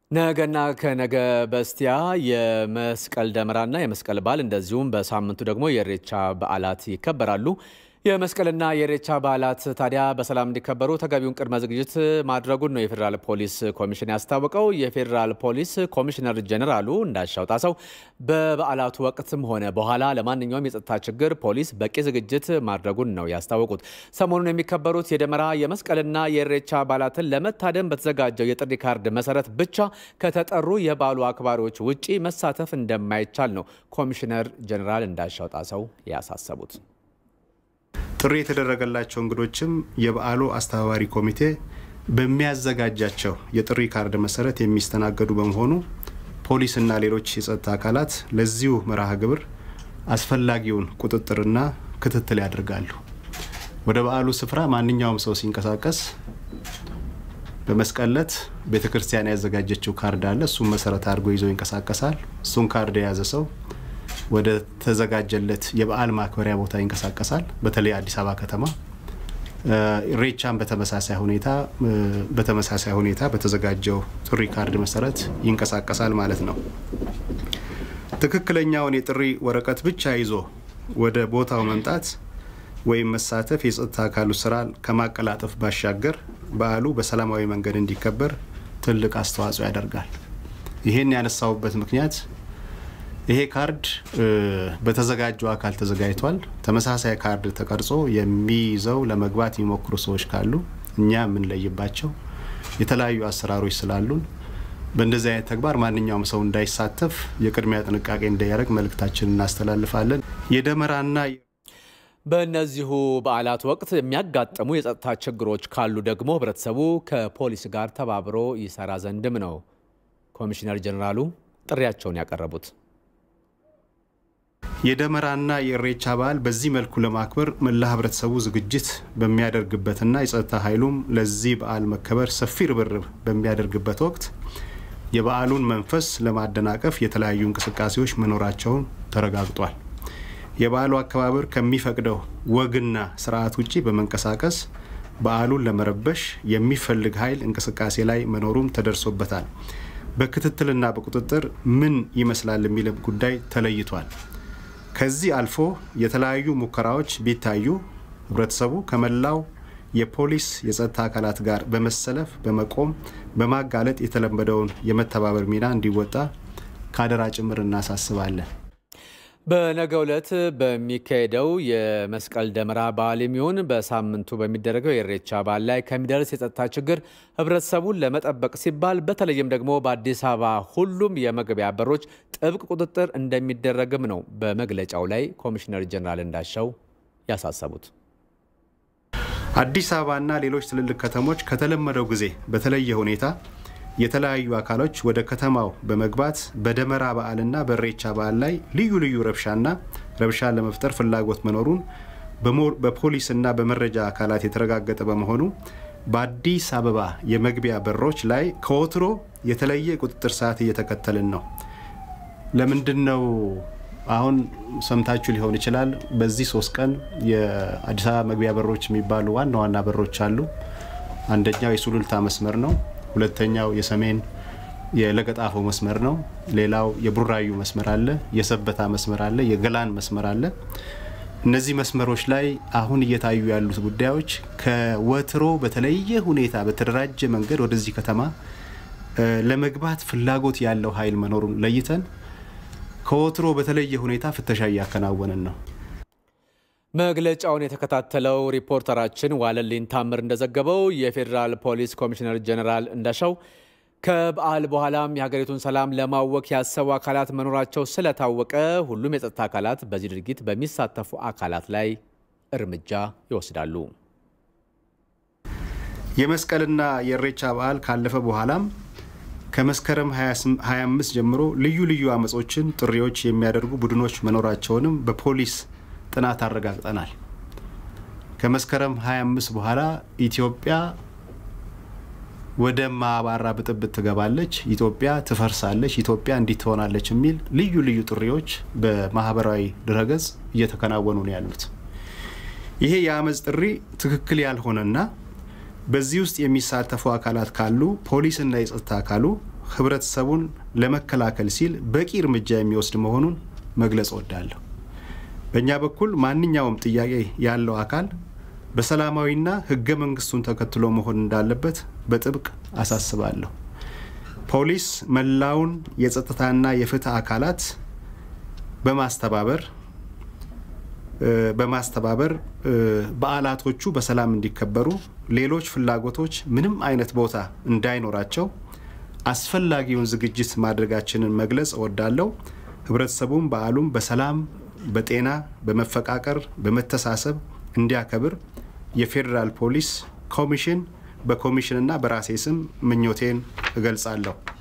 ነገና ከነገ በስቲያ የመስቀል ደመራና የመስቀል በዓል እንደዚሁም በሳምንቱ ደግሞ የኢሬቻ በዓላት ይከበራሉ። የመስቀልና የኢሬቻ በዓላት ታዲያ በሰላም እንዲከበሩ ተገቢውን ቅድመ ዝግጅት ማድረጉን ነው የፌዴራል ፖሊስ ኮሚሽን ያስታወቀው። የፌዴራል ፖሊስ ኮሚሽነር ጀኔራሉ እንዳሻው ጣሰው በበዓላቱ ወቅትም ሆነ በኋላ ለማንኛውም የጸጥታ ችግር ፖሊስ በቂ ዝግጅት ማድረጉን ነው ያስታወቁት። ሰሞኑን የሚከበሩት የደመራ የመስቀልና የኢሬቻ በዓላትን ለመታደም በተዘጋጀው የጥሪ ካርድ መሰረት ብቻ ከተጠሩ የበዓሉ አክባሪዎች ውጪ መሳተፍ እንደማይቻል ነው ኮሚሽነር ጀኔራል እንዳሻው ጣሰው ያሳሰቡት። ጥሪ የተደረገላቸው እንግዶችም የበዓሉ አስተባባሪ ኮሚቴ በሚያዘጋጃቸው የጥሪ ካርድ መሰረት የሚስተናገዱ በመሆኑ ፖሊስና ሌሎች የጸጥታ አካላት ለዚሁ መርሃ ግብር አስፈላጊውን ቁጥጥርና ክትትል ያደርጋሉ። ወደ በዓሉ ስፍራ ማንኛውም ሰው ሲንቀሳቀስ በመስቀል ዕለት ቤተ ክርስቲያን ያዘጋጀችው ካርድ አለ። እሱን መሰረት አድርጎ ይዞ ይንቀሳቀሳል። እሱን ካርድ የያዘ ሰው ወደ ተዘጋጀለት የበዓል ማክበሪያ ቦታ ይንቀሳቀሳል። በተለይ አዲስ አበባ ከተማ ኢሬቻን በተመሳሳይ ሁኔታ በተመሳሳይ ሁኔታ በተዘጋጀው ጥሪ ካርድ መሰረት ይንቀሳቀሳል ማለት ነው። ትክክለኛውን የጥሪ ወረቀት ብቻ ይዞ ወደ ቦታው መምጣት ወይም መሳተፍ የጸጥታ አካሉ ስራ ከማቀላጠፍ ባሻገር በዓሉ በሰላማዊ መንገድ እንዲከበር ትልቅ አስተዋጽኦ ያደርጋል። ይህን ያነሳውበት ምክንያት ይሄ ካርድ በተዘጋጀው አካል ተዘጋጅቷል። ተመሳሳይ ካርድ ተቀርጾ የሚይዘው ለመግባት የሚሞክሩ ሰዎች ካሉ እኛ የምንለይባቸው የተለያዩ አሰራሮች ስላሉን በእንደዚህ አይነት ተግባር ማንኛውም ሰው እንዳይሳተፍ የቅድሚያ ጥንቃቄ እንዳያደርግ መልእክታችን እናስተላልፋለን። የደመራና በእነዚሁ በዓላት ወቅት የሚያጋጥሙ የጸጥታ ችግሮች ካሉ ደግሞ ህብረተሰቡ ከፖሊስ ጋር ተባብሮ ይሰራ ዘንድም ነው ኮሚሽነር ጀኔራሉ ጥሪያቸውን ያቀረቡት። የደመራና የኢሬቻ በዓል በዚህ መልኩ ለማክበር መላ ህብረተሰቡ ዝግጅት በሚያደርግበትና የጸጥታ ኃይሉም ለዚህ በዓል መከበር ሰፊ ርብርብ በሚያደርግበት ወቅት የበዓሉን መንፈስ ለማደናቀፍ የተለያዩ እንቅስቃሴዎች መኖራቸውን ተረጋግጧል። የበዓሉ አከባበር ከሚፈቅደው ወግና ስርዓት ውጭ በመንቀሳቀስ በዓሉን ለመረበሽ የሚፈልግ ኃይል እንቅስቃሴ ላይ መኖሩም ተደርሶበታል። በክትትልና በቁጥጥር ምን ይመስላል የሚልም ጉዳይ ተለይቷል። ከዚህ አልፎ የተለያዩ ሙከራዎች ቢታዩ ህብረተሰቡ ከመላው የፖሊስ የጸጥታ አካላት ጋር በመሰለፍ በመቆም በማጋለጥ የተለመደውን የመተባበር ሚና እንዲወጣ ከአደራ ጭምር እናሳስባለን። በነገው ዕለት በሚካሄደው የመስቀል ደመራ በዓል የሚሆን በሳምንቱ በሚደረገው የኢሬቻ በዓል ላይ ከሚደርስ የጸጥታ ችግር ህብረተሰቡን ለመጠበቅ ሲባል በተለይም ደግሞ በአዲስ አበባ ሁሉም የመግቢያ በሮች ጥብቅ ቁጥጥር እንደሚደረግም ነው በመግለጫው ላይ ኮሚሽነር ጀኔራል እንዳሻው ያሳሰቡት። አዲስ አበባና ሌሎች ትልልቅ ከተሞች ከተለመደው ጊዜ በተለየ ሁኔታ የተለያዩ አካሎች ወደ ከተማው በመግባት በደመራ በዓልና በኢሬቻ በዓል ላይ ልዩ ልዩ ረብሻና ረብሻን ለመፍጠር ፍላጎት መኖሩን በፖሊስና በመረጃ አካላት የተረጋገጠ በመሆኑ በአዲስ አበባ የመግቢያ በሮች ላይ ከወትሮ የተለየ ቁጥጥር ሰዓት እየተከተልን ነው። ለምንድን ነው? አሁን ሰምታችሁ ሊሆን ይችላል። በዚህ ሶስት ቀን የአዲስ አበባ መግቢያ በሮች የሚባሉ ዋና ዋና በሮች አሉ። አንደኛው የሱሉልታ መስመር ነው። ሁለተኛው የሰሜን የለገጣፎ መስመር ነው። ሌላው የቡራዩ መስመር አለ፣ የሰበታ መስመር አለ፣ የገላን መስመር አለ። እነዚህ መስመሮች ላይ አሁን እየታዩ ያሉት ጉዳዮች ከወትሮ በተለየ ሁኔታ በተደራጀ መንገድ ወደዚህ ከተማ ለመግባት ፍላጎት ያለው ኃይል መኖሩን ለይተን ከወትሮ በተለየ ሁኔታ ፍተሻ እያከናወንን ነው። መግለጫውን የተከታተለው ሪፖርተራችን ዋለልኝ ታምር እንደዘገበው የፌዴራል ፖሊስ ኮሚሽነር ጀኔራል እንዳሻው ከበዓል በኋላም የሀገሪቱን ሰላም ለማወክ ያሰቡ አካላት መኖራቸው ስለታወቀ ሁሉም የጸጥታ አካላት በዚህ ድርጊት በሚሳተፉ አካላት ላይ እርምጃ ይወስዳሉ። የመስቀልና የኢሬቻ በዓል ካለፈ በኋላም ከመስከረም 25 ጀምሮ ልዩ ልዩ አመጾችን፣ ጥሪዎች የሚያደርጉ ቡድኖች መኖራቸውንም በፖሊስ ጥናት አረጋግጠናል። ከመስከረም 25 በኋላ ኢትዮጵያ ወደ ማባራ ብጥብጥ ትገባለች፣ ኢትዮጵያ ትፈርሳለች፣ ኢትዮጵያ እንዲህ ትሆናለች የሚል ልዩ ልዩ ጥሪዎች በማህበራዊ ድረገጽ እየተከናወኑ ነው ያሉት። ይሄ የአመፅ ጥሪ ትክክል ያልሆነና በዚህ ውስጥ የሚሳተፉ አካላት ካሉ ፖሊስና የጸጥታ አካሉ ህብረተሰቡን ለመከላከል ሲል በቂ እርምጃ የሚወስድ መሆኑን መግለጽ እወዳለሁ። በእኛ በኩል ማንኛውም ጥያቄ ያለው አካል በሰላማዊና ህገ መንግስቱን ተከትሎ መሆን እንዳለበት በጥብቅ አሳስባለሁ። ፖሊስ መላውን የጸጥታና የፍትህ አካላት በማስተባበር በማስተባበር በዓላቶቹ በሰላም እንዲከበሩ፣ ሌሎች ፍላጎቶች ምንም አይነት ቦታ እንዳይኖራቸው አስፈላጊውን ዝግጅት ማድረጋችንን መግለጽ እወዳለሁ። ህብረተሰቡም በዓሉም በሰላም በጤና በመፈቃቀር በመተሳሰብ እንዲያከብር የፌዴራል ፖሊስ ኮሚሽን በኮሚሽንና በራሴ ስም ምኞቴን እገልጻለሁ።